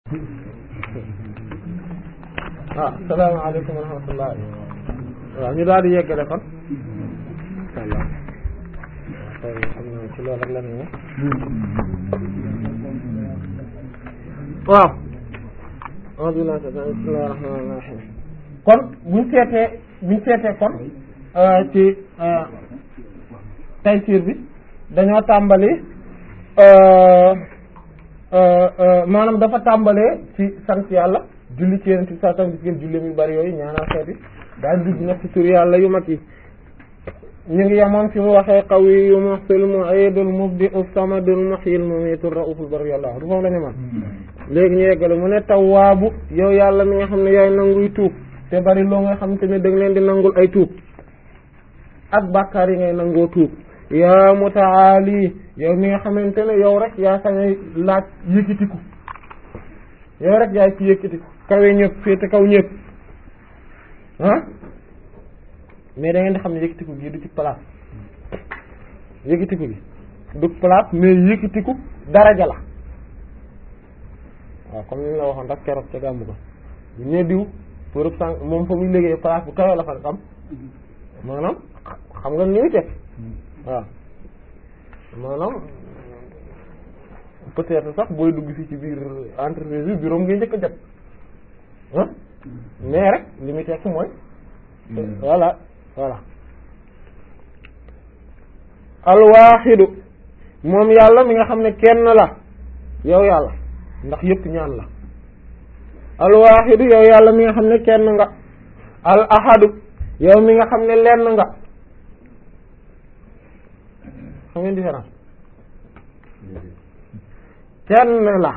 waaw salaamaaleykum wa rahmatullah waaw ñu daal di yeggale kon incha allah xëy na xam naa ci loolu rek la ñu waaw alhamdulilah bismillahi rahmaani rahim kon buñ seetee buñ seetee kon ci taysiir bi dañoo tàmbali maanaam dafa tàmbalee ci sant yàlla julli ci yeneen ci saa tam gis ngeen julli yu bari yooyu ñaanal xeeti daal dugg nag ci tur yàlla yu mag yi ñu ngi yemoon fi mu waxee qawiyu muhsil mu'idul mubdi'u samadul muhyil mumiitu rauful bari yàlla du foofu la ñu man léegi ñu yeggale mu ne tawwaabu yow yàlla mi nga xam ne yaay nanguy tuub te bari loo nga xam te ne da nga leen di nangul ay tuub ak bàkkaar yi ngay nangoo tuub yaa mutaali yow mi nga xamante ne yow rek yaa sañay laaj yëkkatiku yow rek yaay ci yëkkatiku kawe ñëpp féete kaw ñëpp ah mais da ngeen di xam ne yëkkatiku gi du ci place yëkkatiku gi du place mais yëkkatiku daraja la waaw comme ni la waxoon rek keroog ca gàmmu ko ñu diw pour sang moom fa muy liggéey place bu kawe la fa am maanaam xam nga ni muy teg waaw maanaam peut-être sax booy dugg fii ci biir entreprise bi bureau ngay njëkk a jot ah mais rek li muy tekk mooy voilà voilà alwaaxidu moom yàlla mi nga xam ne kenn la yow yàlla ndax yëpp ñaan la alwaaxidu yow yàlla mi nga xam ne kenn nga al ahadu yow mi nga xam ne lenn nga xam ngeen différence kenn la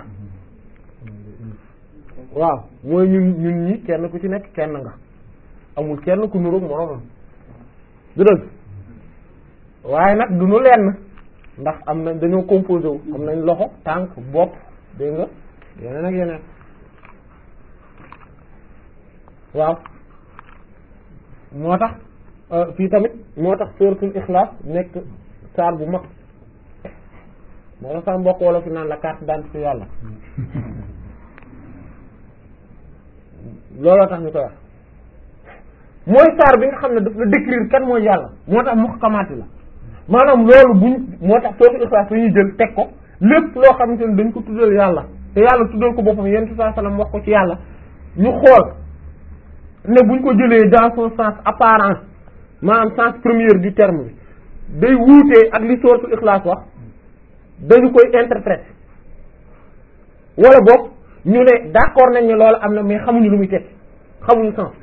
waaw mooy ñun ñun ñi kenn ku ci nekk kenn nga amul kenn ku nuroog moroomam du dëgg waaye nag du nu lenn ndax am nañ dañoo composé wu am nañ loxo tànk bopp dégg nga yeneen ak yeneen waaw moo tax fii tamit moo tax suratul ixlaas nekk saar bu mag moo tax sax mbokk wala fi naan la carte d'identité yàlla looloo tax ñu koy wax mooy saar bi nga xam ne daf la décrire kan mooy yàlla moo tax muhkamaati la maanaam loolu buñ moo tax suratul ixlaas la ñuy jël teg ko lépp loo xamante ne dañ ko tuddal yàlla te yàlla tuddal ko boppam yonent bi sallallahu alayhi wasallam wax ko ci yàlla ñu xool ne buñ ko jëlee dans son sens apparent maanaam sens premier du terme bi day wuutee ak li suratul ixlaas wax dañu koy interpréter wala boog ñu ne d'accord nañ ne loolu am na mais xamuñu lu muy tekki xamuñu sens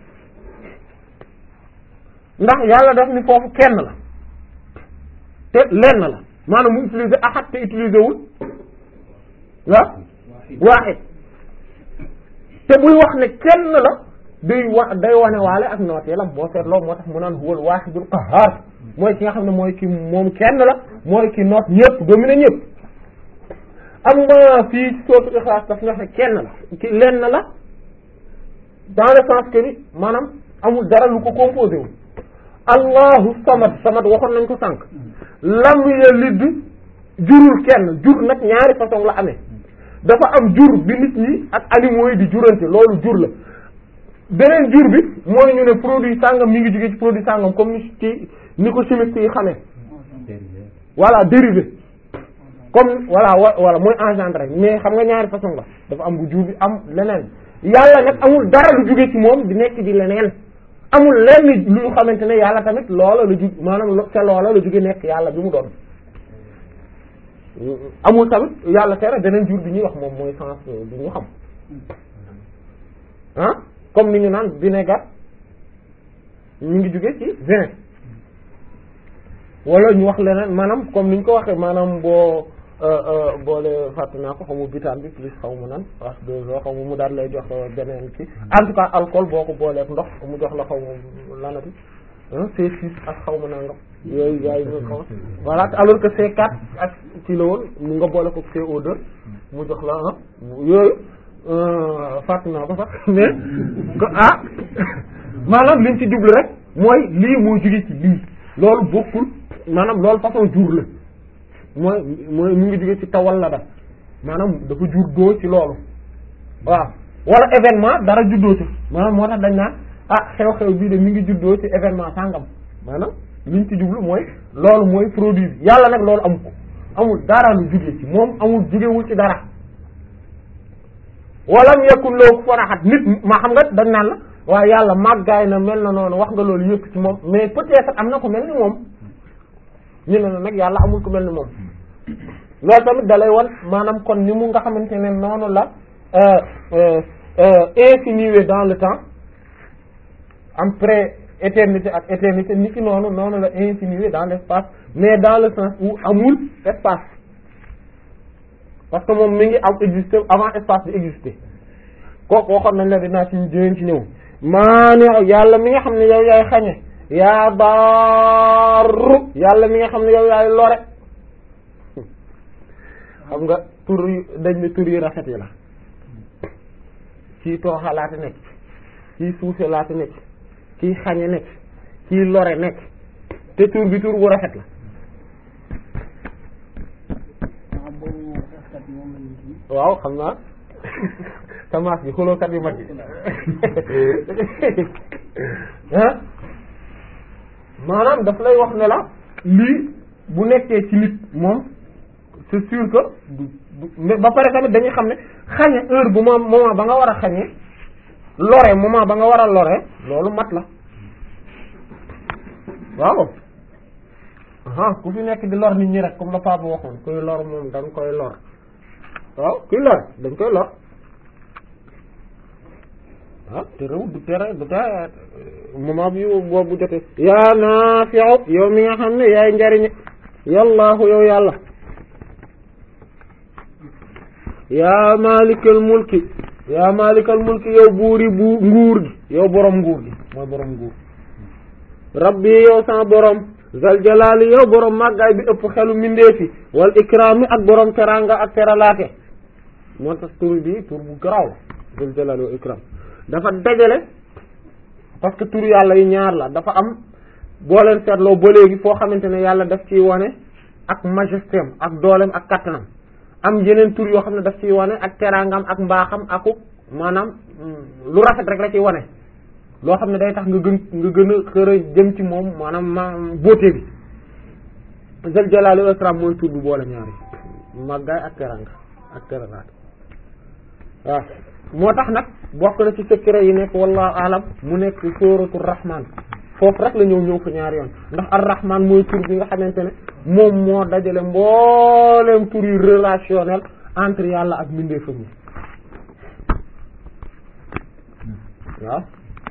ndax yàlla daf ni foofu kenn la te lenn la maanaam mu utiliser ahad te utiliser wul waaw waaxid te buy wax ne kenn la day wa day wane waale ak nooteelam boo seetloo moo tax mu naan huwal waaxidul qahhaar mooy ki nga xam ne mooy ki moom kenn la mooy ki noot ñëpp domine ñëpp am ma fii ci sootu Ixlaas daf nga xam ne kenn la ki lenn la dans le sens que ni maanaam amul dara lu ko composé wu allahu samad samad waxoon nañ ko sànq lam yalid jurul kenn jur nag ñaari façon la amee dafa am jur bi nit ñi ak animaux yi di jurante loolu jur la beneen jur bi mooy ñu ne produit sàngam mi ngi jóge ci produit sàngam comme ni ci ni ko chimiste yi xamee voilà dérivé comme voilà voilà mooy engendré mais xam nga ñaari façon la dafa am bu jur bi am leneen yàlla nag amul dara lu jóge ci moom di nekk di leneen amul lenn lu ñu xamante ne yàlla tamit loola la jug maanaam ca loola la jóge nekk yàlla bi mu doon amul tamit yàlla tere beneen jur bi ñuy wax moom mooy sens bi ñu xam ah comme ni ñu naan vinaigre ñu ngi jóge ci vin wala ñu wax leneen maanaam comme ni ñu ko waxee maanaam boo boole fàtte naa ko xamu bitaan bi plus xaw ma nan H2O xaw ma mu daal lay jox beneen ki en tout cas alcool boo ko booleeg ndox mu jox la xaw ma lanati C6 ak xaw ma nangam yooyu yaay ñu xaw voilà alors que C4 ak ci la woon mu nga boole ko CO2 mu jox la ah yooyu fàtte naa ko sax mais ah maanaam liñ ci jublu rek mooy lii moo jóge ci lii loolu bokkul maanaam loolu façon jur la mooy mooy mu ngi jóge ci tawal la da maanaam dafa jur doo ci loolu waaw wala événement dara juddoo ci maanaam moo tax dañ naan ah xew-xew bii de mi ngi juddoo ci événement sàngam maanaam liñ ci jublu mooy loolu mooy produit bi yàlla nag loolu amu ko amul dara lu jugee ci moom amul jugewul ci dara walam yakun lahu kufuwan ahad nit ma xam nga dañ naan la waaye yàlla màggaay na mel na noonu wax nga loolu yëpp ci moom mais peut-être am na ko mel ni moom ñu ne nag yàlla amul ko mel ni moom loolu tamit dalay wan maanaam kon ni mu nga xamante ne noonu la infinié dans le temps am pré éternité ak éternité ni ki noonu noonu la infinié dans l'espace mais dans le sens où amul espace parce que moom mi ngi am existé avant espace bi existé kooku waxoon nañ la dinaa ci dinañ ci ñëw maani yàlla mi nga xam ne yow yaay xañe yaa daaru yàlla mi nga xam ne yow yaay lore xam nga tur yi dañ ne tur yi rafet yi la kii tooxalaate nekk kii suufe laate nekk kii xañe nekk kii lore nekk te tur bi tur bu rafet la waaw xam naa tamaas bi xulookat yu mag yi ah maanaam daf lay wax ne la lii bu nekkee ci nit moom c'est sûr que du du ba pare tamit dañuy xam ne xañe heure bu moom moment ba nga war a xañe lore moment ba nga war a lore loolu mat la waaw aha ku fi nekk di lor nit ñi rek comme la papa waxoon kuy lor moom dañ koy lor waaw kuy lor dañ koy lor ah te réw du tere du tere moment bi boobu jotee yaa naafi'u yow mi nga xam ne yaay njariñ yallaahu yow yàlla yaa maalikal mulki yaa maalikal mulki yow buuri bu nguur gi yow borom nguur gi mooy borom nguur rabbi yow sama borom zal jalaali yow borom màggaay bi ëpp xelu mindeefi wal ikraami ak borom teranga ak teralaate moo tax tur bi tur bu garaaw zal jalaali wal ikram dafa dajale parce que tur yàlla yi ñaar la dafa am boo leen seetloo ba léegi foo xamante ne yàlla daf ciy wane ak majestéem ak dooleem ak kattanam am yeneen tur yoo xam ne daf ciy wane ak teraangam ak mbaaxam akuk maanaam lu rafet rek la ciy wane loo xam ne day tax nga gën nga gën a xër a jëm ci moom maanaam ma beauté bi zal jalaali wal ikram mooy tur bu boole ñaari màggaay ak teraanga ak teralaat waaw moo tax nag bokk na ci secret yi nekk wallahu alam mu nekk sóoratu rahman foofu rek la ñëw ñëw fa ñaari yoon ndax ar rahman mooy tur bi nga xamante ne moom moo dajale mbooleem tur yu relationnel entre yàlla ak mbindeefam yi waaw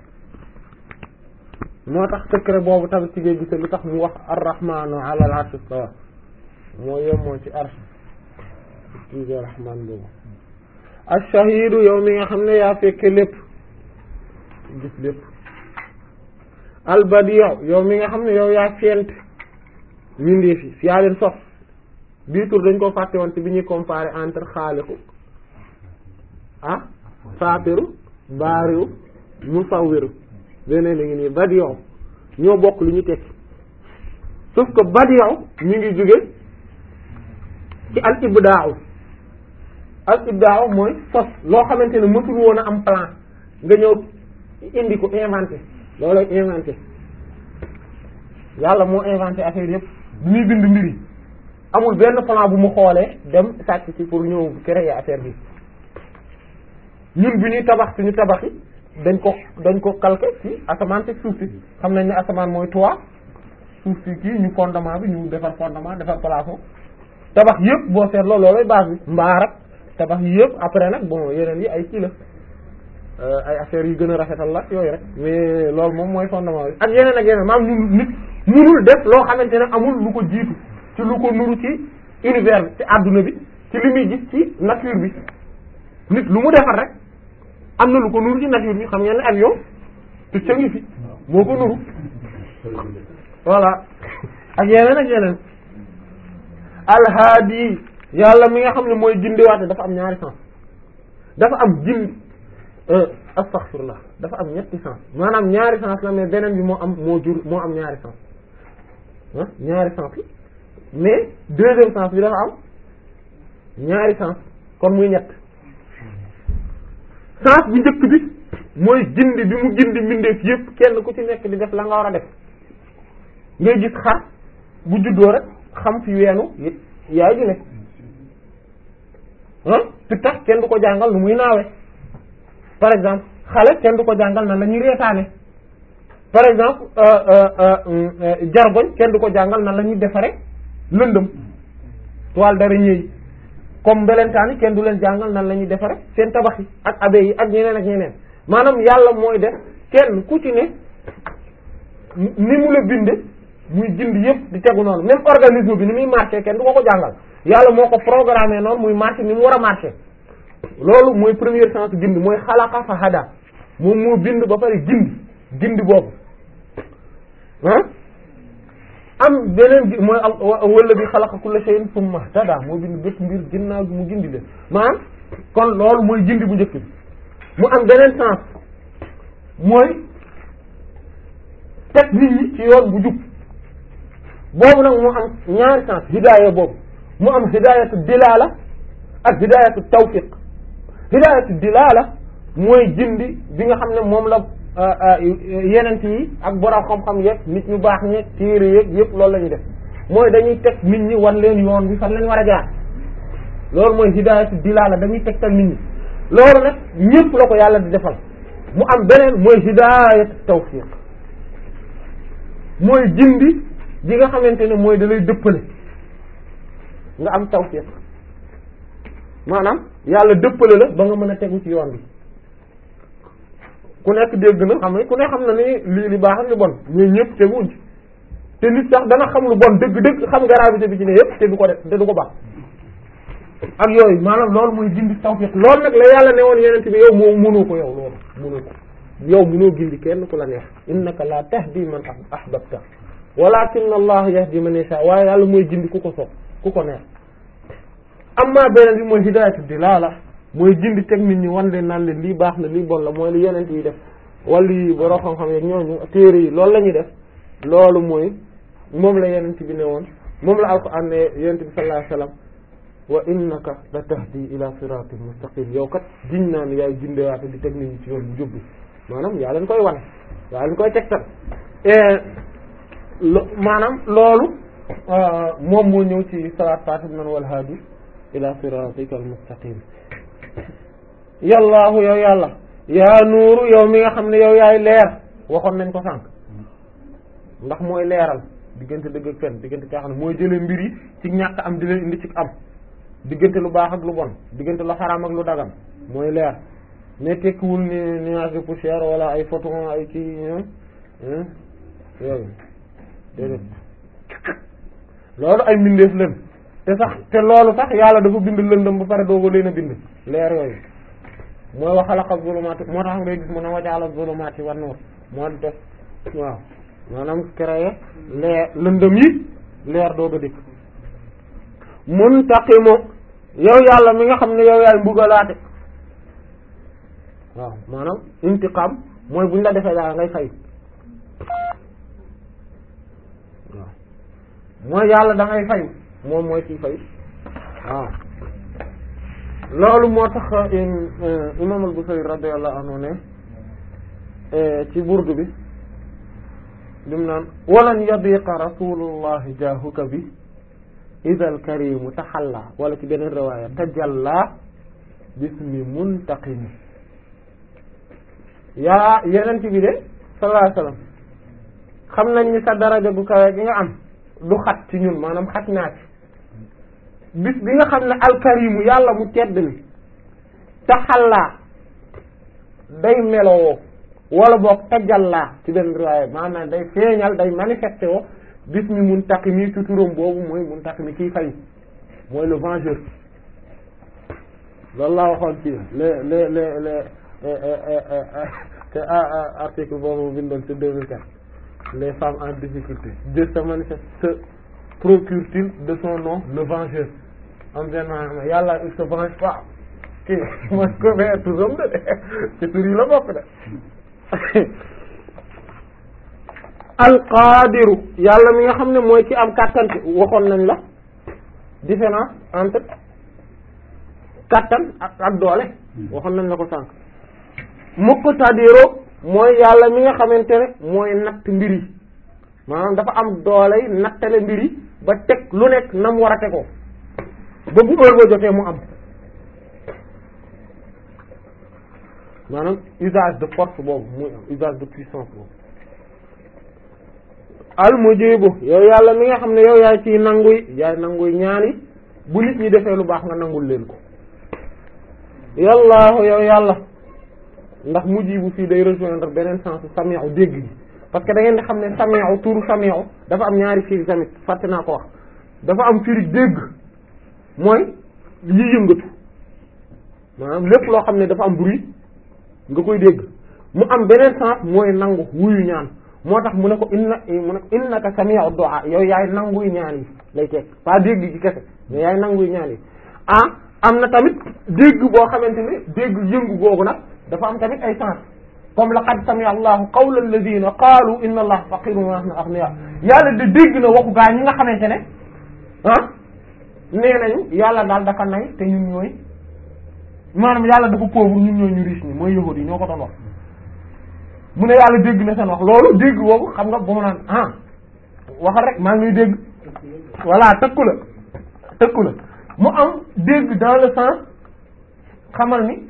moo tax secret boobu tamit ci ngay gise lu tax mu wax ar rahmanu ala al arsh istawa moo yemoo ci arsh tuuti rahman boobu ash-shahidu yow mi nga xam ne yaa fekke lépp gis lépp al-badi'u yow mi nga xam ne yow yaa fent mindeef yi yaa leen sos bii tur dañ ko fàtte woon ci bi ñuy comparer entre xaaliqu ah faatiru baariwu musawwiru beneen la ngi nii badi'u ñoo bokk lu ñu tekki sauf que badi'u ñu ngi jóge ci al ibdaa'u al ibdaa'u mooy sos loo xamante ne mësul woon a am plan nga ñëw indi ko inventé loolay inventé yàlla moo inventé affaire yëpp bi muy bind mbir yi amul benn plan bu mu xoolee dem sàcc ci pour ñëw créer affaire bi ñun bi ñuy tabax suñu tabax yi dañ ko dañ ko calqué ci asamaan te suuf si xam nañ ne asamaan mooy toit suuf si kii ñu fondement bi ñu defar fondement defar plafond tabax yëpp boo seetloo loolay base bi mbaar ak tabax yi yëpp après nag bon yeneen yi ay kii la ay affaires yu gën a rafetal la yooyu rek mais loolu moom mooy fondement bi ak yeneen ak yeneen maam ñun nit munul def loo xamante ne amul lu ko jiitu ci lu ko nuru ci univers bi ci àdduna bi ci li muy gis ci nature bi nit lu mu defar rek am na lu ko nuru ci nature bi xam ngeen ne avion te ca ngi fi moo ko nuru voilà ak yeneen ak yeneen alhaadi yàlla mi nga xam ne mooy gindiwaate dafa am ñaari sens dafa am gindi astaghfirullah dafa am ñetti sens maanaam ñaari sens la mais beneen bi moo am moo jur moo am ñaari sens ah ñaari sens la mais deuxième sens bi dafa am ñaari sens kon muy ñett sens bu njëkk bi mooy gindi bi mu gindi mbindeef yépp kenn ku ci nekk di def la nga war a def ngay gis xar bu juddoo rek xam fi weenu yaay ju nekk ah fi tax kenn du ko jàngal nu muy naawe par exemple xale kenn du ko jàngal nan la ñuy reetaane par exemple jargoñ kenn du ko jàngal nan la ñuy defare lëndëm toile d'araignée yi comme mbelentaan yi kenn du leen jàngal nan la ñuy defare seen tabax yi ak abe yi ak ñeneen ak ñeneen maanaam yàlla mooy def kenn ku ci ne ni mu la binde muy gindi yëpp di tegu noonu même organisme bi ni muy marché kenn du ko ko jàngal yàlla moo ko programmé noonu muy marché ni mu war a marché loolu mooy premier sens gindi mooy xalaqa fa hada moom moo bind ba pare gindi gindi boobu ah am beneen gi mooy wala bi xalaqa kulla shay'in thumma hada moo bind bépp mbir ginnaaw bi mu gindi leen maanaam kon loolu mooy gindi bu njëkk bi mu am beneen sens mooy teg nit ñi ci yoon bu jub boobu nag mu am ñaari sens hidaaya boobu mu am hidaayatu dilaala ak hidaayatu tawfiq hidaayatu dilaala mooy gindi bi nga xam ne moom la yenent yi ak borom xam-xam yeeg nit ñu baax ñeeg téere yeeg yëpp loolu la ñuy def mooy dañuy teg nit ñi wan leen yoon bi fan lañ war a jaar loolu mooy hidaayatu dilaala dañuy tegtal nit ñi loolu nag ñëpp la ko yàlla di defal mu am beneen mooy hidaayatu tawfiq mooy gindi bi nga xamante ne mooy da lay dëppale nga am tawfiq maanaam yàlla dëppale la ba nga mën a tegu ci yoon bi ku nekk dégg na xam ne ku ne xam na ni lii li baax ak li bon ñooy ñëpp teguwuñ ci te nit sax dana xam lu bon dëgg-dëgg xam gravité bi ci ne yëpp te du ko def te du ko baax ak yooyu maanaam loolu mooy gindi tawfiq loolu nag la yàlla ne woon yeneen bi yow moo mënoo ko yow loolu mënoo ko yow mënoo gindi kenn ku la neex innaka la tahdi man ahbabta walakin allah yahdi man yasha waaye yàlla mooy gindi ku ko sopp ku ko neex amma beneen bi mooy hidayatu dilala mooy gindi teg nit ñi wan leen naan leen lii baax na lii bon la mooy li yonent yi def wala yi boroo xam-xam yeeg ñooñu téere yi loolu la ñuy def loolu mooy moom la yonent bi ne woon moom la alquran ne yonent bi sallallahu alayhi wasallam wa innaka la tahdi ila siratin mustaqim yow kat giñ naa ne yaay gindewaate di teg nit ñi ci yoon bu jubbi maanaam yaa leen koy wane yaa leen koy tegtal maanaam loolu moom moo ñëw ci salaat fatih man wal hadi ila siratika al mustaqim yallaahu yow yàlla yaa nuuru yow mi nga xam ne yow yaay leer waxoon nañ ko sànq ndax mooy leeral diggante dëgg ak fen diggante caaxaan mooy jëlee mbir yi ci ñàkk am di leen indi ci am diggante lu baax ak lu bon diggante lu xaraam ak lu dagan mooy leer mais tekkiwul ni nuage de poussière wala ay photon ay kii yooyu déedéet loolu ay mbindeef leen te sax te loolu sax yàlla dafa bind lëndëm ba pare dooga leen a bind leer yooyu mooy wa xalaqa zulumaati moo tax ngay gis mu ne wajaala zulumaati wan nuur moo def waaw maanaam créé leer lëndëm yi leer dooga dikk muntaqimu yow yàlla mi nga xam ne yow yaay mbugalaate waaw maanaam intiqam mooy buñ la defee daal ngay fay waaw mooy yàlla da ngay fay moom mooy kii fay waaw loolu moo tax imam al-Busayri radiyallahu anhu ne ci burdu bi lim naan walan yadiqa rasulullahi jaahuka bi ida alkarimu taxalla wala ci beneen riwaaya tajalla bismi muntaqimi yaa yeneen ci bi de sallallahu alayhi wasallam xam nañ ni sa daraja gu kawe gi nga am du xat ci ñun maanaam xat naa ci bis bi nga xam ne alkarimu yàlla mu tedd mi taxallaa day melowoo wala boog tajallaa ci benn riwaaya maanaam day feeñal day manifesté woo bismi muntaqimi ci turam boobu mooy muntaqimi kiy fay mooy le vengeur loolu laa waxoon ci le le le le te article boobu bindoon ci 2004 les femmes en difficulté Dieu se manifeste se procure-t-il de son nom le vengeur am benn yàlla il se venge pas kii man ko mais turam de ci tur yi la bokk de alqaadiru yàlla mi nga xam ne mooy ki am kàttan waxoon nañ la différence entre kàttan ak ak doole waxoon nañ la ko sànq muqtadiru mooy yàlla mi nga xamante ne mooy natt mbir yi maanaam dafa am dooley nattale mbir yi ba teg lu nekk na mu war a tegoo ba bu heure ba jotee mu am maanaam usage de force boobu muy am usage de puissance boobu al mujibu yow yàlla mi nga xam ne yow yaay ciy nanguy yaay nanguy ñaani bu nit ñi defee lu baax nga nangul leen ko yallaahu yow yàlla ndax mujibu fii day rejoindre beneen sens sami'u dégg gi parce que da ngeen di xam ne sami'u turu sami'u dafa am ñaari firi tamit fàtte naa ko wax dafa am firi dégg mooy yi yëngatu maanaam lépp loo xam ne dafa am bruit nga koy dégg mu am beneen sens mooy nangu wuyu ñaan moo tax mu ne ko inna mu ne ko innaka sami'u du'a yow yaay nanguy ñaan yi lay teg pas dégg gi kese mais yaay nanguy ñaan yi ah am na tamit dégg boo xamante ne dégg yëngu googu nag dafa am tamit ay sens comme laqad sami'a allahu qawla alladhina qaalu inna allaha faqirun wa nahnu aghniya yàlla de dégg na waxu gaa ñi nga xamante ne ah nee nañu yàlla daal dafa nay te ñun ñooy maanaam yàlla dafa pauvre ñun ñooy ñu riche ñi mooy yahudi yi ñoo ko doon wax mu ne yàlla dégg na seen wax loolu dégg boobu xam nga ba mu naan ah waxal rek maa ngi dégg voilà tëkku la tëkku la mu am dégg dans le sens xamal ni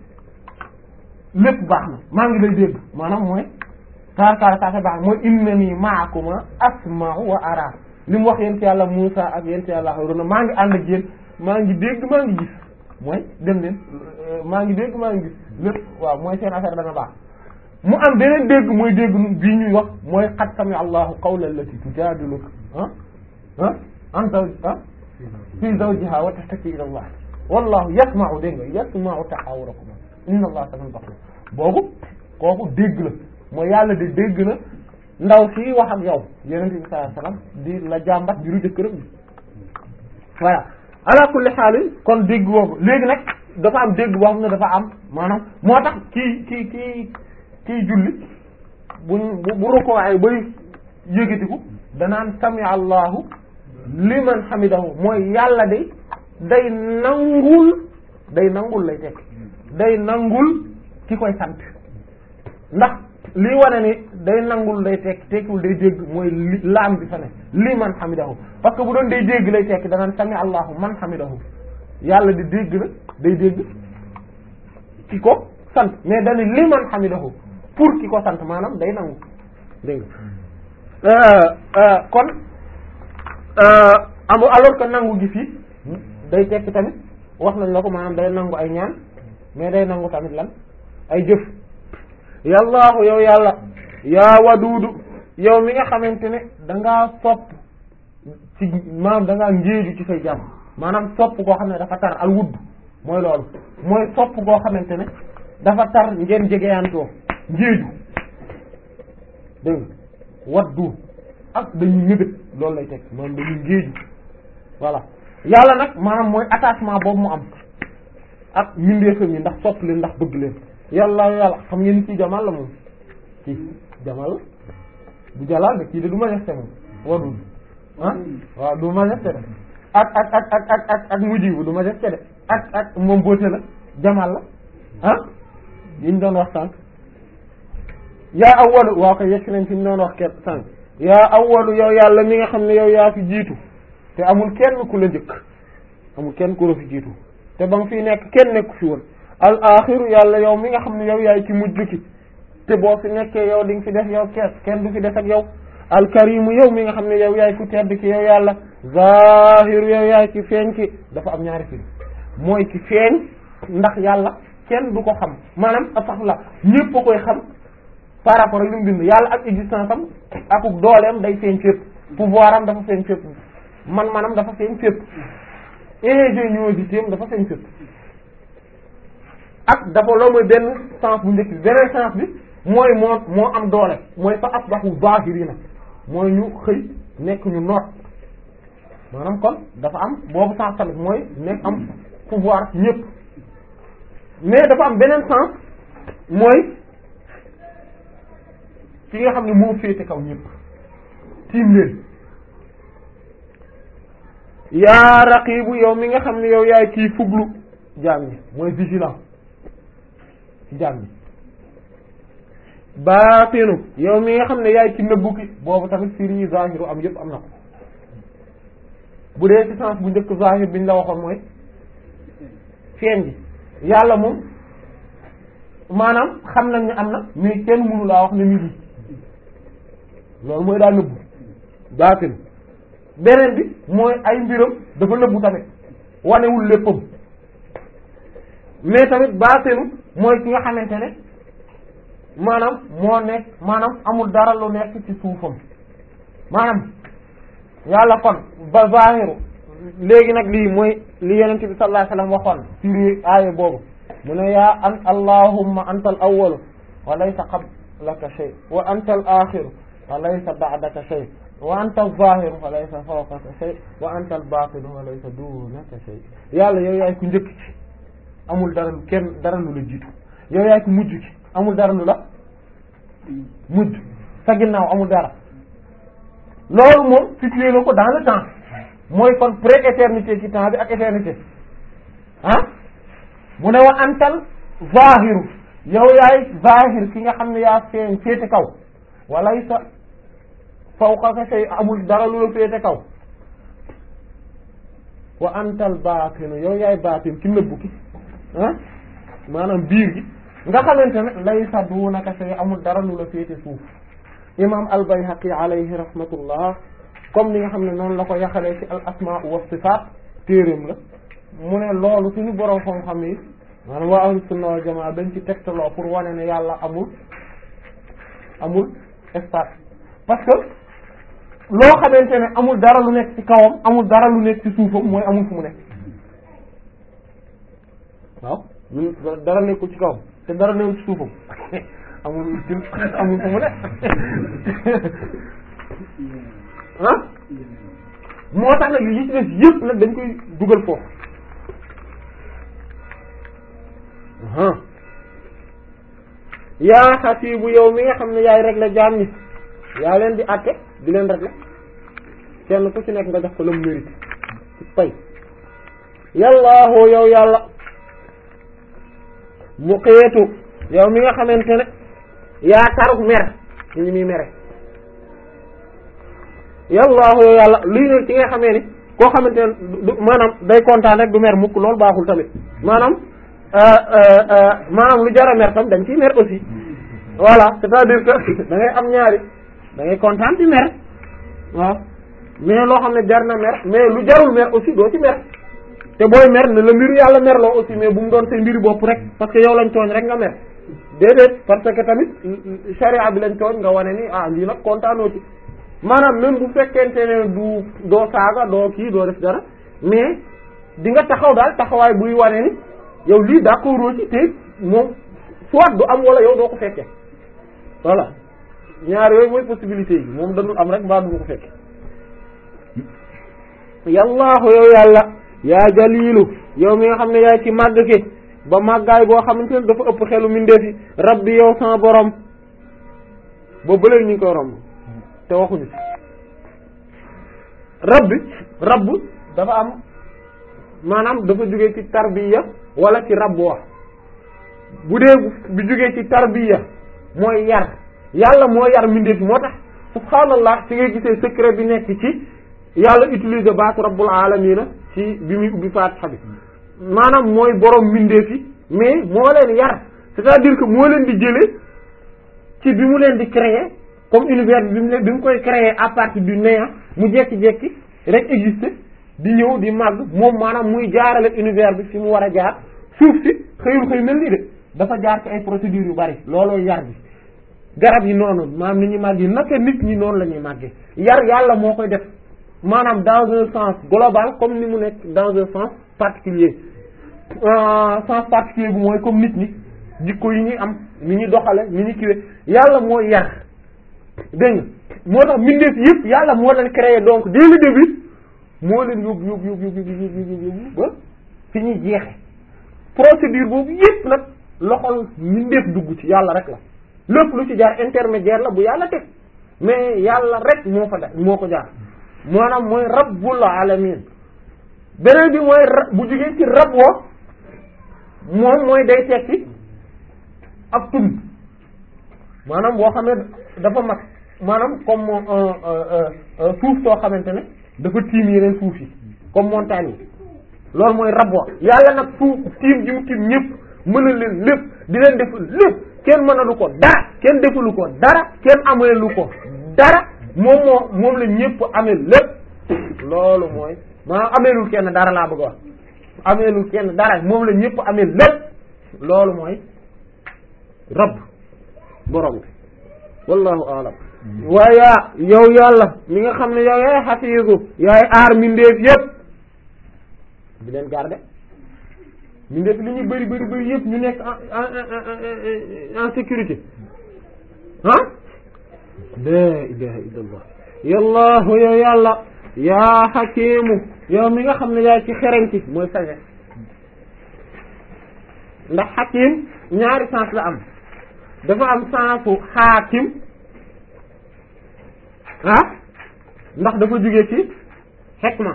lépp baax na maa ngi lay dégg maanaam mooy kaar kaar saa baax mooy innani ma'akuma asma'u wa ara li mu wax yent yàlla Muusa ak yent yàlla Haaruna maa ngi ànd ak yéen maa ngi dégg maa ngi gis mooy dem leen maa ngi dégg maa ngi gis lépp waaw mooy seen affaire dana baax mu am beneen dégg mooy dégg bii ñuy wax mooy qad sami allahu qawla allati tujadiluka ah ah an zawj ah fi zawjiha wa tashtaki ila allah wallahu yasma'u dégg nga yasma'u tahawurakum inna allah sami'un basir boobu kooku dégg la mooy yàlla de dégg na ndaw si wax ak yow yonent bi sallallahu alayhi wasallam di la jàmbat biru jëkkëram bi voilà ala kulli xaal kon dégg boobu léegi nag dafa am dégg boo xam ne dafa am maanaam moo tax kii kii kii kii julli buñ bu bu rukkoo ay bay yëgatiku danaan sami allahu liman hamidahu mooy yàlla de day nangul day nangul lay tekk day nangul ki koy sant ndax lii wane ni day nangul day tekk tekkiwul day dégg mooy li laam bi fa ne liman hamidahu parce que bu doon day dégg lay tekk danaan sami allahu man hamidahu yàlla di dégg na day dégg ki ko sant mais dañu liman hamidahu pour ki ko sant maanaam day nangu dégg nga kon amu alors que nangu gi fii day tekki tamit wax nañ la ko maanaam day nangu ay ñaan mais day nangu tamit lan ay jëf yallaahu yow yàlla yaa waduudu yow mi nga xamante ne dangaa sopp ci maanaam dangaa ngéeju ci say jàmm maanaam sopp koo xam ne dafa tar al wudd mooy loolu mooy sopp koo xamante ne dafa tar ngeen jegeyantoo ngéeju dégg nga waddu ak dañuy ñëgët loolu lay teg maanaam dañuy ngéeju voilà yàlla nag maanaam mooy attachement boobu mu am ak mindeefam yi ndax sopp leen ndax bëgg leen yàlla yàlla xam ngeen ci jamal la moom ci jamal bu jalal de kii de du majesté moom wadul ah waaw du majesté de ak ak ak ak ak ak ak mujibu du majesté de ak ak moom boote la jamal la ah yiñ doon wax sànq yaa awwalu waaw ko yegg nañ fi ñu doon wax kenn sànq yaa awwalu yow yàlla mi nga xam ne yow yaa fi jiitu te amul kenn ku la njëkk amul kenn ku la fi jiitu te ba nga fi nekk kenn nekku fi woon al axiru yàlla yow mi nga xam ne yow yaay ci mujj ki te boo fi nekkee yow di nga fi def yow kees kenn du fi def ak yow al karimu yow mi nga xam ne yow yaay ku tedd ki yow yàlla zahiru yow yaay ki feeñ ki dafa am ñaari fi mooy ki feeñ ndax yàlla kenn du ko xam maanaam sax la ñépp a koy xam par rapport ak li mu bind yàlla ak existence am akuk dooleem day feeñ fépp pouvoir am dafa feeñ fépp man manam dafa feeñ fépp ingéniosité am dafa feeñ fépp ak dafa loo mooy benn sens bu njëkk bi beneen sens bi mooy moo moo am doole mooy fa asbahu zahirina mooy ñu xëy nekk ñu noot maanaam kon dafa am boobu sens tamit mooy nekk am pouvoir ñëpp mais dafa am beneen sens mooy ki nga xam ne moo féete kaw ñëpp tiim leen yaa raqibu yow mi nga xam ne yow yaay kii fuglu jaam ñi mooy vigilant ci jaam ñi baatinu yow mi nga xam ne yaay ci nëbbu ki boobu tamit firi zahiru am yëpp am na ko bu dee ci sens bu njëkk zahir biñ la waxoon mooy feeñ ji yàlla moom maanaam xam nañ ne am na mais kenn mënu laa wax ne mi ngi loolu mooy daa nëbbu baatin beneen bi mooy ay mbiram dafa nëbbu tamit wanewul léppam mais tamit baatinu mooy ki nga xamante ne maanaam moo nekk maanaam amul dara lu nekk ci suufam maanaam yàlla kon ba zahiru léegi nag lii mooy li yonent bi sallallahu alayhi wasallam waxoon firi aaya boobu mu ne yaa an allahumma anta al awwalu wa laysa qablaka shay wa anta al axiru wa laysa ba'daka shay wa anta al zahiru wa laysa fawqaka shay wa anta al batinu wa laysa dunaka shay yàlla yow yaay ku njëkk ci amul dara lu kenn dara lu la jiitu yow yaay ku mujj ci amul dara lu la mujj sa ginnaaw amul dara loolu moom situé na ko dans le temps mooy kon pré-éternité ci temps bi ak éternité ah mu ne wa antal zahiru yow yaay zahir ki nga xam ne yaa feeñ féete kaw walay sa fawqaka shay amul dara lu la féete kaw wa antal baatinu yow yaay baatin ki nëbbu ki ah maanaam biir gi nga xamante ne lay sa duunaka shay amul dara lu la féete suuf imam al-Bayhaqi alayhi rahmatullah comme ni nga xam ne noonu la ko yaxalee ci al asmaa wa sifaat téeréem la mu ne loolu suñu borom xam-xam yi maanaam waa ahlu sunna wal jamaa dañ ci tegtaloo pour wane ne yàlla amul amul espace parce que loo xamante ne amul dara lu nekk ci kawam amul dara lu nekk ci suufam mooy amul fu mu nekk waaw lu dara nekkul ci kawam te dara nekkul ci suufam amul amul fu mu nekk ah moo tax nag li ci des yëpp nag dañ koy dugal foofu yaa xasiibu yow mi nga xam ne yaay régler jaam ñi yaa leen di àtte di leen régler kenn ku ci nekk nga jox ko la mu mérite ci pay yàllaahu yow yàlla mu xeetu yow mi nga xamante ne yaa taruk mer ci ñi muy mere yàllaahu yow yàlla luy ne ci nga xamee ni koo xamante ne du maanaam day kontaan rek du mer mukk loolu baaxul tamit maanaam maanaam lu jara mer tam dañ ciy mer aussi voilà c'est-à-dire que da ngay am ñaari da ngay kontaan di mer waaw mais loo xam ne jar na mer mais lu jarul mer aussi doo ci mer te booy mer ne la mbiru yàlla mer loo aussi mais bu mu doon say mbiru bopp rek parce que yow lañ tooñ rek nga mer déedéet parce que tamit charia bi lañ tooñ nga wane ni ah lii nag kontaanoo ci maanaam même bu fekkente ne du doo saaga doo kii doo def dara mais di nga taxaw daal taxawaay buy wane ni yow lii d'accord ci te moom soit du am wala yow doo ko fekke voilà ñaar yooyu mooy possibilité yi moom dañul am rek mbaa du ko fekke yallaahu yow yàlla yaa jalilu yow mi nga xam ne yaay ci màgg ki ba màggaay boo xamante ne dafa ëpp xelu mindeefi rabbi yow sama borom ba bëleen ñu ngi koy romb te waxuñu rabbi rabb dafa am maanaam dafa jóge ci tarbiya wala ci rabb wax bu dee bi jógee ci tarbiya mooy yar yàlla moo yar mindeefi moo tax subhaanallah ci ngay gisee secret bi nekk ci yàlla utiliser baatu rabbul alamina ci bi muy ubbi faatixa bi maanaam mooy borom mindeefi mais moo leen yar c'est-à-dire que moo leen di jëlee ci bi mu leen di créer comme univers bi mu bi mu koy créer à partir du néant mu jekki-jekki rek exister di ñëw di màgg moom maanaam muy jaarale univers bi fi mu war a jaar suuf si xëyul xëy mel ni de dafa jaar ci ay procédures yu bari looloo yar bi garab yi noonu maanaam ni ñuy màgg yi naka nit ñi noonu la ñuy màggee yar yàlla moo koy def maanaam dans un sens global comme ni mu nekk dans un sens particulier sens particulier bu mooy comme nit ñi jikko yi ñuy am ni ñuy doxale ni ñuy kiwe yàlla mooy yar dégg nga moo tax mbindeef yëpp yàlla moo leen créé donc dès le début moo leen yóbbu yóbbu yóbbu yóbbu yóbbu yóbbu ba fi ñuy jeexe procédure boobu yëpp nag loxol mbindeef dugg ci yàlla rek la lépp lu ci jaar intermédiaire la bu yàlla teg mais yàlla rek moo fa da moo ko jaar maanaam mooy rabbul alamin beneen bi mooy rab bu jógee ci rab wo moom mooy day tekki ab tund maanaam boo xam ne dafa mag maanaam comme suuf soo xamante ne dafa tiim yeneen suuf yi comme montagne yi loolu mooy rabwa yàlla nag suuf tiim ji mu tiim ñëpp mën a leen lépp di leen def lépp kenn mënalu ko dara kenn defalu ko dara kenn ameelu ko dara moom moo moom la ñëpp amee lépp loolu mooy maanaam ameelul kenn dara laa bëgg a wax ameelul kenn dara moom la ñëpp amee lépp loolu mooy rabb borom bi wallahu aalam waaye yow yàlla mi nga xam ne yow yaay xafiisu yaay aar mindeef yépp di leen garder mindeef li ñuy bëri bëri bëri yépp ñu nekk en en sécurité ah la ilaha illallah yallahu yow yàlla yaa xakimu yow mi nga xam ne yaay ci xereñ ci mooy sagesse ndax xakim ñaari sens la am dafa am sensu xaakim ah ndax dafa jóge ci xekma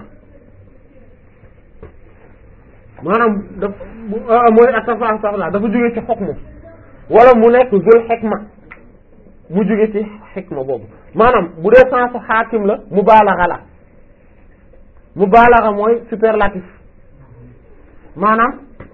maanaam daf mooy asafa safla dafa jóge ci xokmu wala mu nekk zul xekma mu jóge ci xekma boobu maanaam bu dee sensu xaakim la mubaalaxa la mubaalaxa mooy superlatif maanaam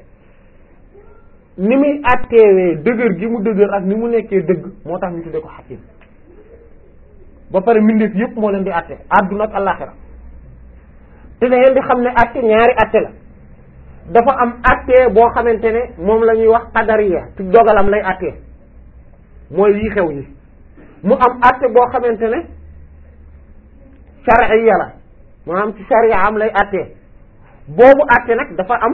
ni muy atteewee dëgër gi mu dëgër ak ni mu nekkee dëgg moo tax ñu tuddee ko xakim ba pare mbindeef yépp moo leen di atte àdduna ak àllaxira te da ngeen di xam ne atte ñaari atte la dafa am atte boo xamante ne moom la ñuy wax qadariya ci dogalam lay atte mooy yi xew yi mu am atte boo xamante ne shar'iyya la maanaam ci sharia am lay atte boobu atte nag dafa am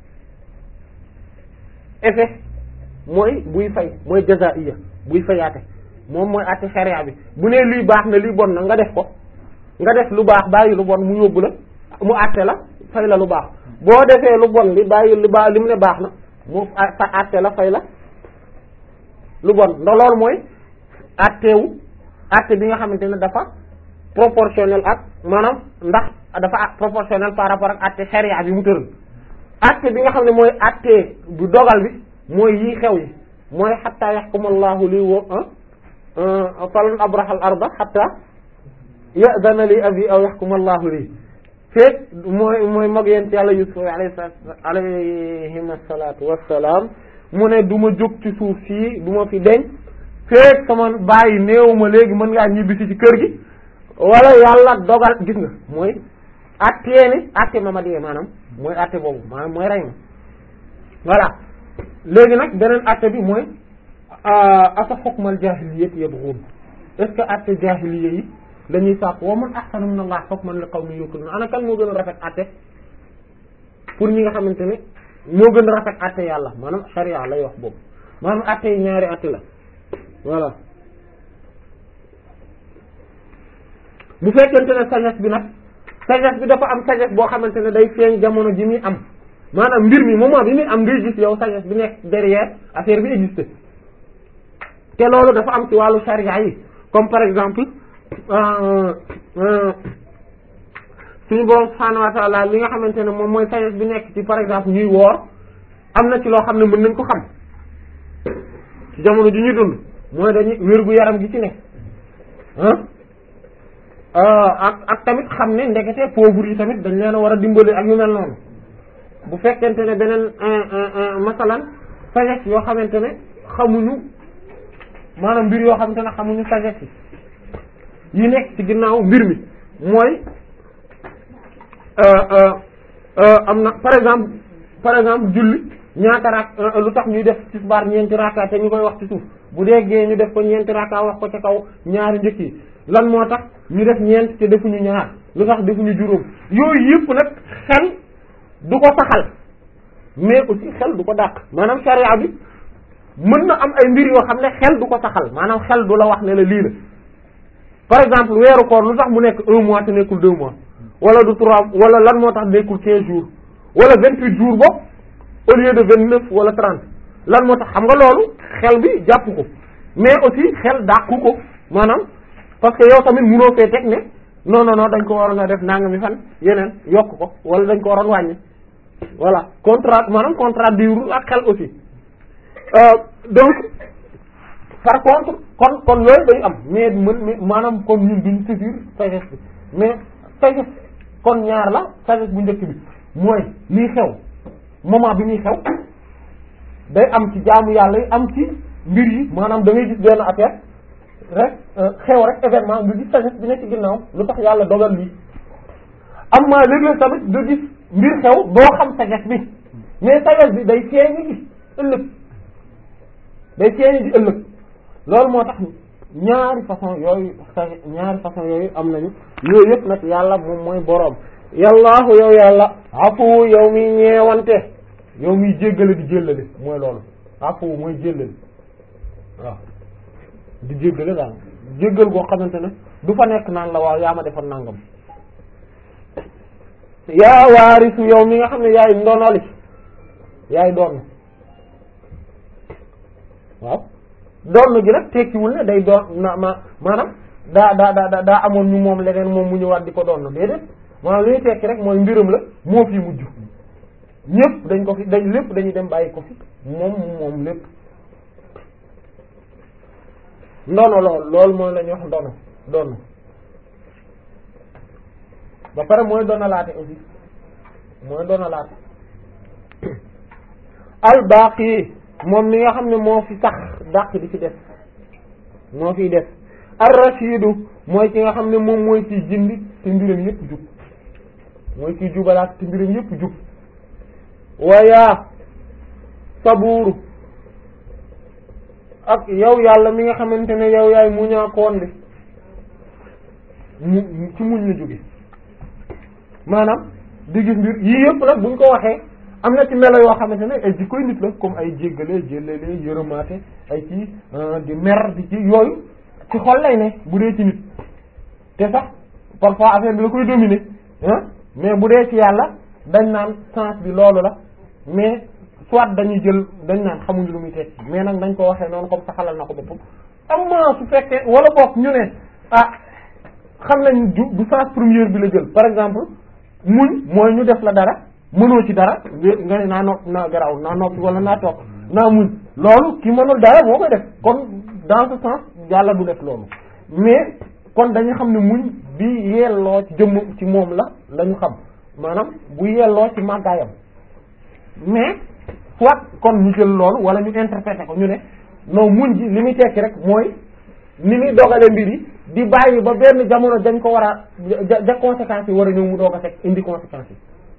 effet mooy buy fay mooy jazaiya buy fayaate moom mooy àtte sharia bi bu nee lii baax na lii bon na nga def ko nga def lu baax bàyyi lu bon mu yóbbu la mu àtte la fay la lu baax boo defee lu bon li bàyyi lu baax li mu ne baax na mu fa àtte la fay la lu bon ndax loolu mooy àttewu àtte bi nga xamante ne dafa proportionnel ak maanaam ndax dafa proportionnel par rapport ak àtte sharia bi mu tëral àtte bi nga xam ne mooy àtte bu dogal bi mooy yii xew yi mooy xatta yaxkumallahu li wo falan abrahal arda xatta ya'dana li abi aw yaxkumallahu li feek mooy mooy mag yent yàlla yusuf alayhi alayhim asalatu wassalaam mu ne du ma jóg ci suuf sii du ma fi deñ feek sama bàyyi néew ma léegi mën ngaa ñibbisi ci kër gi wala yàlla dogal gis nga mooy attee ni atte ma ma dee maanaam mooy atte boobu maanaam mooy rey ma voilà léegi nag beneen atte bi mooy afa xukmal jaahiliyyati yabghun est-ce que atte jaahiliyya yi dañuy sàpp wa man ahsanu min Allah hukman li qawmin yuqinun ana kan moo gën a rafet atte pour ñi nga xamante ne moo gën a rafet atte yàlla maanaam sharia lay wax boobu maanaam atte yi ñaari atte la voilà bu fekkente ne sagesse bi nag sagesse bi dafa am sagesse boo xamante ne day feeñ jamono ji muy am maanaam mbir mi moment bi muy am ngay gis yow sagesse bi nekk derrière affaire bi existe te loolu dafa am ci wàllu charia yi comme par exemple suñu borom subhanahu wa ta'ala li nga xamante ne moom mooy sagesse bi nekk ci par exemple ñuy woor am na ci loo xam ne mën nañ ko xam ci jamono ji ñuy dund mooy dañuy wér gu yaram gi ci nekk ak ak tamit xam ne ndekete pauvre yi tamit dañ leen a war a dimbali ak yu mel noonu bu fekkente ne beneen masalan sagesse yoo xamante ne xamuñu maanaam mbir yoo xamante ne xamuñu sagesse yi yi nekk ci ginnaaw mbir mi mooy am na par exemple par exemple julli ñaata rak lu tax ñuy def tisbaar ñeenti raka te ñu koy wax ci suuf bu dee gee ñu def ko ñeenti raka wax ko ca kaw ñaari njëkk yi lan moo tax ñu def ñeent te defuñu ñaar lu tax defuñu juróom yooyu yëpp nag xel du ko saxal mais aussi xel du ko dàq maanaam sharia bi mën na am ay mbir yoo xam ne xel du ko saxal maanaam xel du la wax ne la lii la par exemple weeru koor lu tax mu nekk un mois te nekkul deux mois wala du trois wala lan moo tax nekkul quinze jours wala vingt huit jours bopp au lieu de vingt neuf wala trente lan moo tax xam nga loolu xel bi jàpp ko mais aussi xel dàqu ko maanaam parce que yow tamit munoo fee teg ne non non non dañ ko waroon a def nangami fan yeneen yokk ko wala dañ ko waroon wàññi voilà contrat maanaam contrat diwru ak xel aussi donc par contre kon kon yooyu day am mais mën mais maanaam kon ñun duñ saisir sagesse bi mais sagesse kon ñaar la sagesse bu njëkk bi mooy lii xew moment bi muy xew day am ci jaamu yàlla yi am ci mbir yi maanaam da ngay gis benn affaire rek xew rek événement nga gis sagesse bi nekk ci ginnaaw lu tax yàlla dogal lii am maa léeg-léeg tamit nga gis mbir xew doo xam sagesse bi mais sagesse bi day feeñi gi ëllëg day feeñi gi ëllëg loolu moo tax ñaari façon yooyu sagesse ñaari façon yooyu am nañu yooyu yëpp nag yàlla moom mooy boroom yallaahu yow yàlla afu yow mi ñeewante yow miy jéggale di jéllale mooy loolu afu mooy jéllale waaw di jéggale daal jéggal goo xamante ne du fa nekk naan la waaw yaa ma defoon nangam yaa waarisu yow mi nga xam ne yaay ndonoli yaay doon waaw doon gi nag tekkiwul ne day doon na ma maanaam daa daa daa daa amoon ñu moom leneen moom mu ñëwaat di ko doon déedéet maanaam li ñu tekki rek mooy mbiram la moo fi mujj ñëpp dañ ko fi dañ lépp dañuy dem bàyyi ko fi moom moom lépp ndono lool loolu mooy la ñuy wax ndono doon ba pare mooy donalaate aussi mooy donalaate albaqi moom mi nga xam ne moo fi sax dàq di fi def moo fiy def ar-rashidu mooy ki nga xam ne moom mooy ciy jindi te mbiram yépp jub mooy ciy jubalaat te mbiram yépp jub wayaa sabuuru ak yow yàlla mi nga xamante ne yow yaay muñaakoon bi mu ci muñ la jóge maanaam di gis mbir yii yëpp nag buñ ko waxee am na ci melo yoo xamante ne ay jikkoy nit la comme ay jéggale jéllale yërëmaate ay ci di mer di ci yooyu ci xol lay ne bu dee ci nit te sax parfois affaire bi la koy dominer ah mais bu dee ci yàlla dañ naan sens bi loolu la mais soit dañuy jël dañ naan xamuñu lu muy tekki mais nag dañ ko waxee noonu comme saxalal na ko boppam am na su fekkee wala boog ñu ne ah xam nañ du du sens première bi la jël par exemple muñ mooy ñu def la dara mënoo ci dara nga ne naa nopp naa garaw naa noppi wala naa toog naa muñ loolu ki mënul dara moo koy def kon dans ce sens yàlla du def loolu mais kon dañu xam ne muñ bi yelloo ci jëmm ci moom la la ñu xam maanaam bu yelloo ci màggaayam mais soit kon ñu jël loolu wala ñu interpréter ko ñu ne non muñ ji li muy tekki rek mooy ni muy dogale mbir yi di bàyyi ba benn jamono dañ ko war a ja ja conséquences yi war a ñëw mu doog a teg indi conséquences yi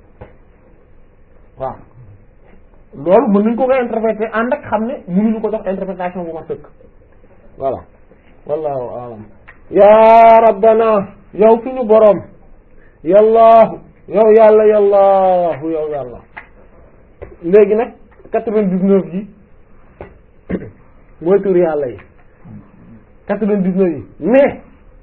waaw loolu mën nañ ko koy interpréter ànd ak xam ne mënuñu ko jox interprétation bu ma sëkk voilà wallahu alam ya rabbana yow suñu boroom yallaahu yow yàlla yallaahu yow yàlla léegi nag quatre-vingt-dix-neuf yi mooy tur yàlla yi quatre-vingt-dix-neuf yi mais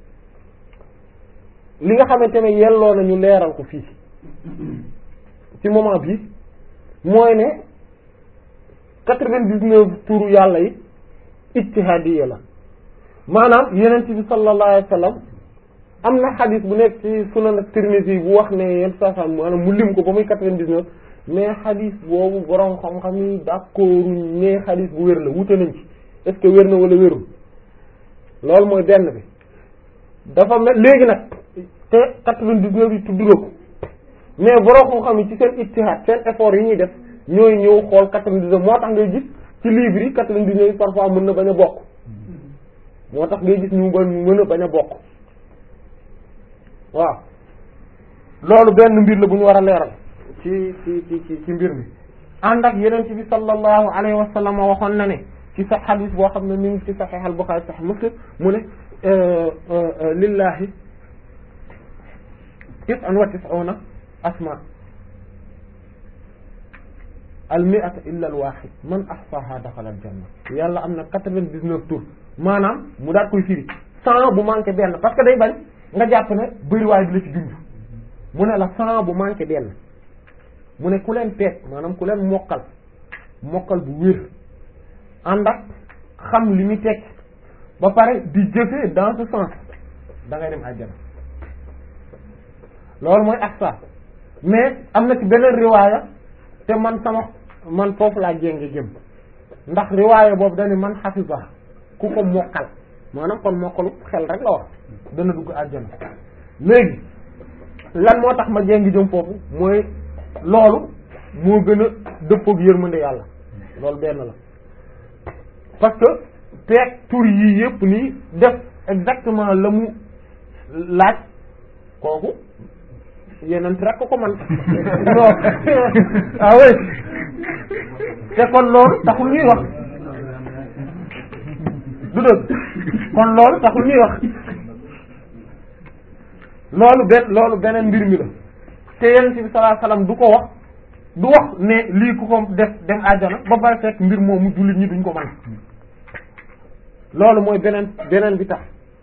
li nga xamante ne yelloo nañu leeral ko fii ci moment bi mooy ne quatre-vingt-dix-neuf turu yàlla yi ijtihadiya la maanaam yenent bi sallallahu alayhi wa sallam am na xadis bu nekk ci sunan Tirmidhi bu wax ne yenn saa saa maanaam mu lim ko ba muy quatre-vingt-dix-neuf mais xadis boobu borom xam-xam yi d'accorduñ ne xadis bu wér la wute nañ ci est-ce que wér na wala wérul loolu mooy benn bi dafa mel léegi nag te quatre-vingt-dix-neuf yi tudd ko mais borom xam-xam yi ci seen ijtihad seen effort yi ñuy def ñooy ñëw xool quatre-vingt-dix-neuf moo tax ngay gis ci livre yi quatre-vingt-dix-neuf yi parfois mën na bañ a bokk moo tax ngay gis ñu ba mën a bañ a bokk waaw loolu benn mbir la bu ñu war a leeral ci ci ci ci mbir mi ànd ak yeneen ci bi sallallahu alayhi wa sallam waxoon na ne ci sa xadis boo xam ne mi ngi ci saxiix al Buxaari saxiix Muslim mu ne lillahi tis'un wa tis'una asma al mi'ata illa al wahid man ahsaha daxala al janna yàlla am na quatre-vingt-dix-neuf tours maanaam mu daat koy firi cent bu manqué benn parce que day bañ nga jàpp ne bëriwaay bi la ci junj mu ne la cent bu manqué benn mu ne ku leen peet maanaam ku leen mokkal mokkal bu wér ànd ak xam li muy tekki ba pare di jëfee dans ce sens da ngay dem àjjana loolu mooy ahsa mais am na ci beneen riwaaya te man sama man foofu laa jénge jëm ndax riwaaya boobu dañu man xafisa ku ko mokkal maanaam kon mokkalu xel rek la wax dana dugg àjjana léegi lan moo tax ma jéngi jëm foofu mooy loolu moo gën a dëppoog yërmande yàlla loolu benn la parce que peeg tur yii yëpp nii def exactement la mu laaj kooku yeneen rek ko ko man non ah oui te kon loolu taxul ñuy wax du dëgg kon loolu taxul ñuy wax loolu benn loolu beneen mbir mi la te yeneen bi sallallahu alayhi wasallam du ko wax du wax ne lii ku ko def dem àjjana ba pare fekk mbir moomu jullit ñi duñ ko mën loolu mooy beneen beneen bi tax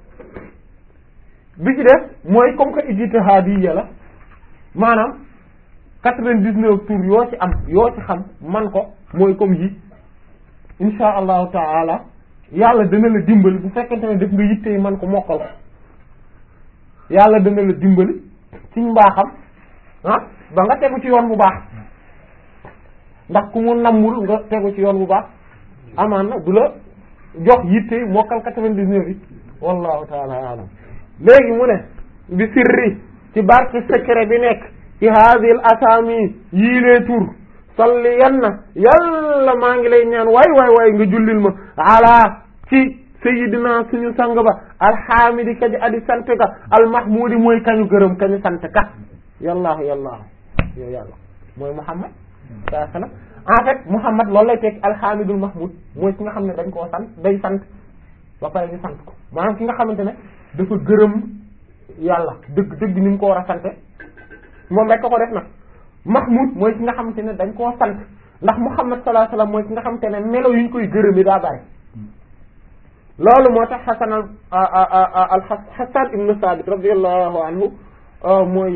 bi ci def mooy comme que ijtihaadiyya la maanaam quatre-vingt-dix-neuf tours yoo ci am yoo ci xam man ko mooy comme yi insha allahu taala yàlla dana la dimbali bu fekkente ne def nga yitte yi man ko mokkal ko yàlla dana la dimbali ci mbaaxam ah ba nga tegu ci yoon bu baax ndax ku mu nammul nga tegu ci yoon bu baax amaan na du la jox yitte yi mokkal quatre-vingt-dix-neuf yi wallahu taala alam léegi mu ne bi sirri ci barke secret bi nekk ci hadil asami yii lee tur salli yan na yàlla maa ngi lay ñaan waay waay waay nga jullil ma ala ci sayidina suñu sang ba alhamidi kaji adi sant ka almahmudi mooy kañu gërëm kañu sant ka yallaahu yallaahu yow yàlla mooy muhammad saa sallam en fait muhammad loolu lay teg alhamidul mahmud mooy ki nga xam ne dañ koo sant day sant ba pare ñu sant ko maanaam ki nga xamante ne dafa gërëm yàlla dëgg dëgg ni mu ko war a sante moom rek ko ko def nag mahmud mooy ki nga xamante ne dañ koo sant ndax muhammad sallallahu alayhi wasallam mooy ki nga xamante ne melo yu ñu koy gërëmi daa bari loolu moo tax xasan al al xasan ibnu sabit radiyallahu anhu mooy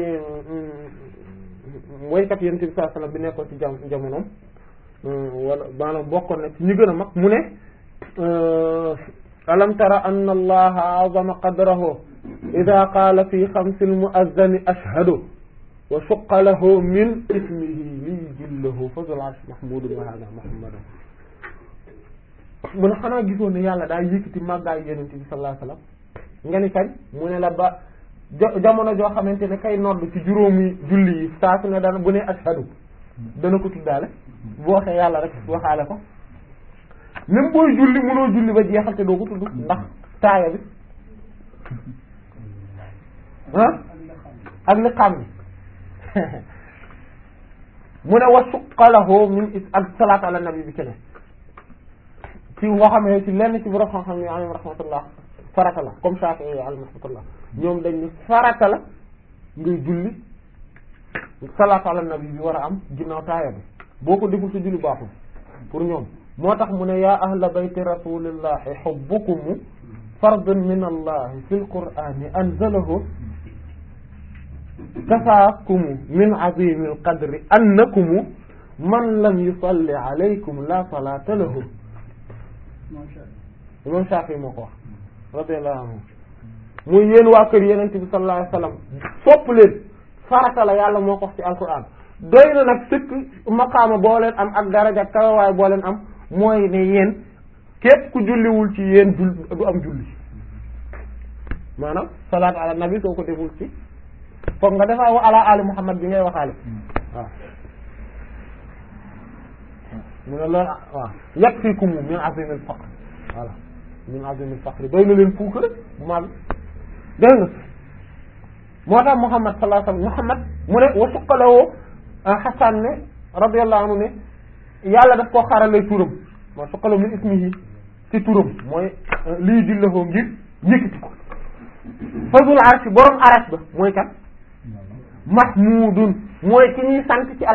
woykat yonent bi sallallahu alayhi wasallam bi nekkoon ci jam jamonoom wala maanaam bokkoon na ci ñu gën a mag mu ne alam tara anna allaha azama qadrahu ida qaala fi xamsil muazzani ashhadu wa suqa lahu min ismihi li jillahu fazul arsh mahmudun wa hada muhammadun mu ne xanaa gisoon ne yàlla daa yëkkati màggaay yonent bi sallallahu alayhi wasallam nga ni kañ mu ne la ba jamono joo xamante ne kay nodd ci juróomi julli yi saa su ne dana bu ne ashhadu dana ko tuddaale bu waxee yàlla rek waxaale ko même booy julli mënoo julli ba jeexal te doo ko tudd ndax taaya bi ah ak li xam bi mu ne wa suqalahu min is ak salaat ala nabi bi kene ci nga xam ne ci lenn ci borom xam-xam yi alayhim rahmatullah farata la comme Shafi'i yi alayhim rahmatullah ñoom dañ ni farata la ngay julli salaatu ala nabi bi war a am ginnaaw taaya bi boo ko deful sa julli baaxul pour ñoom moo tax mu ne yaa ahla bayti rasulillahi hubbukum fardun min allahi fi lqur'ani anzalahu kafaakumu min azimi alqadri annakumu man lam yusalli alaykum la salata lahu imam Shafi moo ko wax radiyallahu anhu muy yéen waa kër yeneen bi sallallahu alayhi wasallam sopp leen farata la yàlla moo ko wax ci alquran doy na nag sëkk maqaama boo leen am ak daraja kawawaay boo leen am mooy ne yéen képp ku julliwul ci yéen jul du am julli maanaam salaatu ala nabi soo ko deful ci foog nga defaa wa ala ali muhammad bi ngay waxaale waaw mu ne loolu waaw yakfikum min azim al faqr voilà min azim al faqr doy na leen fuuk rek bu mag dégg nga moo tax muhammad sallallahu alayhi wasallam muhammad mu ne wa suqalawoo xasan ne radiyallahu anhu ne yàlla daf koo xarale turam moo suqalaw min ismihi ci turam mooy lii dillahoo ngir yëkkati ko fazul arsh borom arash ba mooy kan mahmudun mooy ki ñuy sant ci